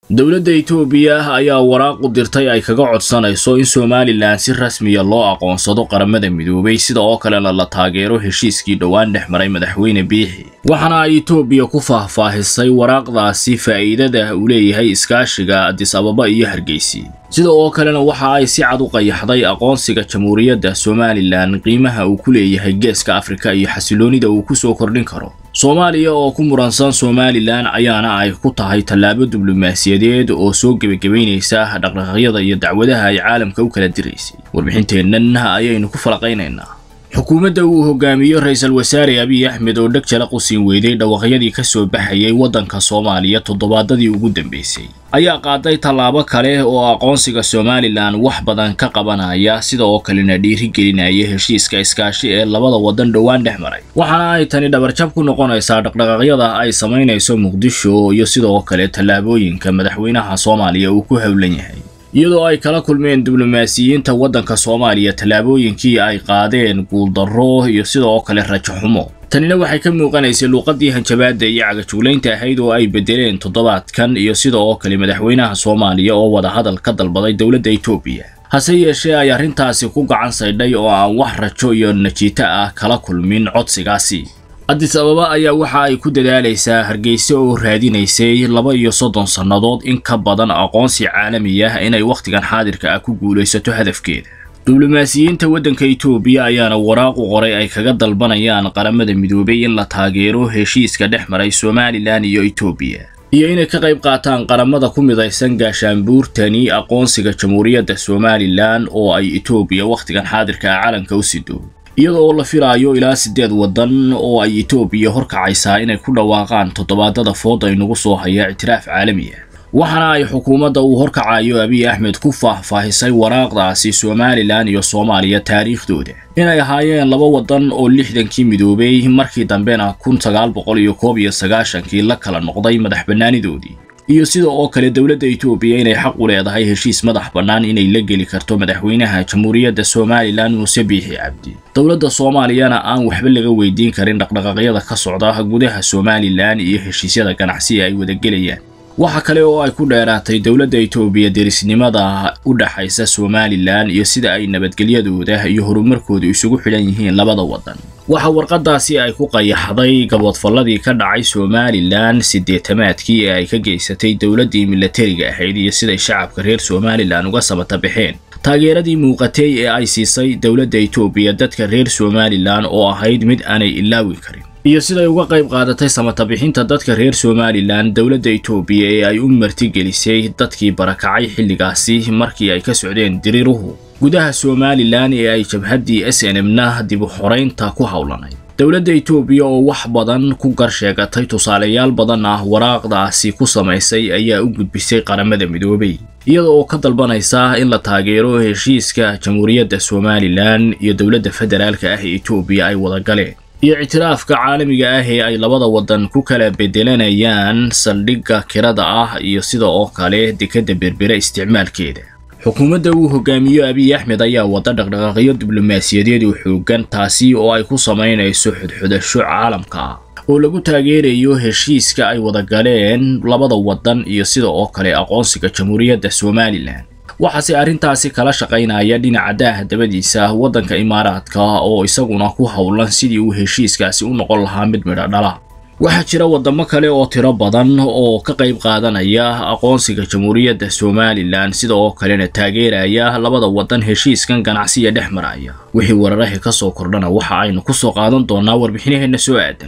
dowladda itoobiya ayaa waraaq u dirtay ay kaga codsanayso in somalilan si rasmiya loo aqoonsado qaramada midoobay sida oo kalena la taageero heshiiskii dhowaan dhex maray madaxweyne biixi waxaana ay itoobiya ku faahfaahisay waraaqdaasi faa'iidada uu leeyahay iskaashiga adis ababa iyo hargeysi sida oo kalena waxa ay si cad u qayaxday aqoonsiga jamhuuriyadda somalilan qiimaha uu ku leeyahay geeska afrika iyo xasiloonida uu ku soo kordhin karo soomaaliya oo ku muransan somalilan ayaana ay ku tahay tallaabo diblomaasiyadeed oo soo gebagabaynaysa dhaqdhaqaaqyada iyo dacwadaha ay caalamka u kala diraysay warbixinteennan ayaynu ku falaqaynaynaa xukuumadda uu hogaamiyo ra-iisul wasaare abiy axmed oo dheg jala qusin weyday dhawaqyadii ka soo baxayay waddanka soomaaliya toddobaadadii ugu dambeysay ayaa qaaday tallaabo kale oo aqoonsiga somalilan wax badan ka qabanaya sida oo kalena dhiirigelinaya heshiiska iskaashi ee labada waddan dhowaan dhex maray waxaana ay tani dhabarjab ku noqonaysaa dhaqdhaqaaqyada ay samaynayso muqdisho iyo sidoo kale tallaabooyinka madaxweynaha soomaaliya uu ku howlan yahay iyadoo ay kala kulmeen diblomaasiyiinta waddanka soomaaliya tallaabooyinkii ay qaadeen guuldarro iyo sidoo kale rajo xumo tanina waxay ka muuqanaysay luuqadii hanjabaadda iyo cagajuglaynta ahayd oo ay beddeleen toddobaadkan iyo sida oo kale madaxweynaha soomaaliya oo wadahadal ka dalbaday dowladda itoobiya hase yeeshee ay arrintaasi ku gacan saydhay oo aan wax rajo iyo najiito ah kala kulmin codsigaasi adis ababa ayaa waxa ay ku dadaalaysaa hargeysa oo raadinaysay laba iyo soddon sannadood in ka badan aqoonsi caalami ah inay wakhtigan xaadirka ah ku guulaysato hadafkeeda diblomaasiyiinta waddanka itoobiya ayaana waraaq u qoray ay kaga dalbanayaan qaramada midoobay in la taageero heshiiska dhex maray somalilan iyo itoobiya iyo inay ka qayb qaataan qaramada ku midaysan gaashaanbuurtani aqoonsiga jamhuuriyadda somalilan oo ay itoobiya wakhtigan xaadirka ah calanka u sido iyada oo la filaayo ilaa siddeed waddan oo ay itoobiya horkacaysaa inay ku dhawaaqaan toddobaadada fooda inagu soo haya ictiraaf caalami ah waxaana ay xukuumadda uu horkacayo abiy axmed ku faahfaahisay waraaqdaasi somalilan iyo soomaaliya taariikhdooda inay ahaayeen laba waddan oo lixdankii midoobay markii dambena kun sagaal boqol iyo koob iyo sagaashankii la kala noqday madax bannaanidoodii iyo sida oo kale dowladda itoobiya inay xaq u leedahay heshiis madax bannaan inay la geli karto madaxweynaha jamhuuriyadda somalilan muuse biixi cabdi dowladda soomaaliyana aan waxba laga weydiin karin dhaqdhaqaaqyada ka socda gudaha somalilan iyo heshiisyada ganacsi ay wadagelayaan waxa kale oo ay ku dheeraatay dowladda itoobiya derisnimada u dhaxaysa somalilan iyo sida ay nabadgelyadooda iyo horumarkooda isugu xidhan yihiin labada waddan waxa warqadaasi ay ku qayaxday gaboodfalladii ka dhacay somalilan siddeetamaadkii ee ay ka geysatay dowladdii milatariga ahayd iyo siday shacabka reer somalilan uga sabata baxeen taageeradii muuqatay ee ay siisay dowladda itoobiya dadka reer somalilan oo ahayd mid aanay ilaawi karin iyo siday uga qayb qaadatay samatabixinta dadka reer somalilan dowladda itoobiya ee ay u martigelisay dadkii barakacay xilligaasi markii ay ka socdeen diriiruhu gudaha somalilan ee ay jabhaddii s n m na dib u xoraynta ku howlanay dowladda itoobiya oo wax badan ku gar sheegatay tusaalayaal badan ah waraaqdaasi ku samaysay ayaa u gudbisay qaramada midoobay iyada oo ka dalbanaysa in la taageero heshiiska jamhuuriyadda somalilan iyo dowladda federaalka ah ee itoobiya ay wada galeen iyo ictiraafka caalamiga ah ee ay labada waddan ku kala bedelanayaan saldhigga kirada ah iyo sida oo kale dekadda berbere isticmaalkeeda xukuumadda uu hogaamiyo abiy axmed ayaa wada dhaqdhaqaaqyo diblomaasiyadeed oo xooggan taasi oo ay ku samaynayso xudxudasho caalamka ah oo lagu taageerayo heshiiska ay wada galeen labada waddan iyo sida oo kale aqoonsiga jamhuuriyadda somalilan waxaase arrintaasi kala shaqaynaya dhinaca daaha dabadiisa waddanka imaaraadka oo isaguna ku howlan sidii uu heshiiskaasi u noqon lahaa mid midho dhala waxaa jira waddamo kale oo tiro badan oo ka qayb qaadanaya aqoonsiga jamhuuriyadda somalilan sida oo kalena taageeraya labada waddan heshiiskan ganacsiya dhex maraya wixii wararahi ka soo kordhana waxa aynu ku soo qaadan doonaa warbixinaheenna soo aadan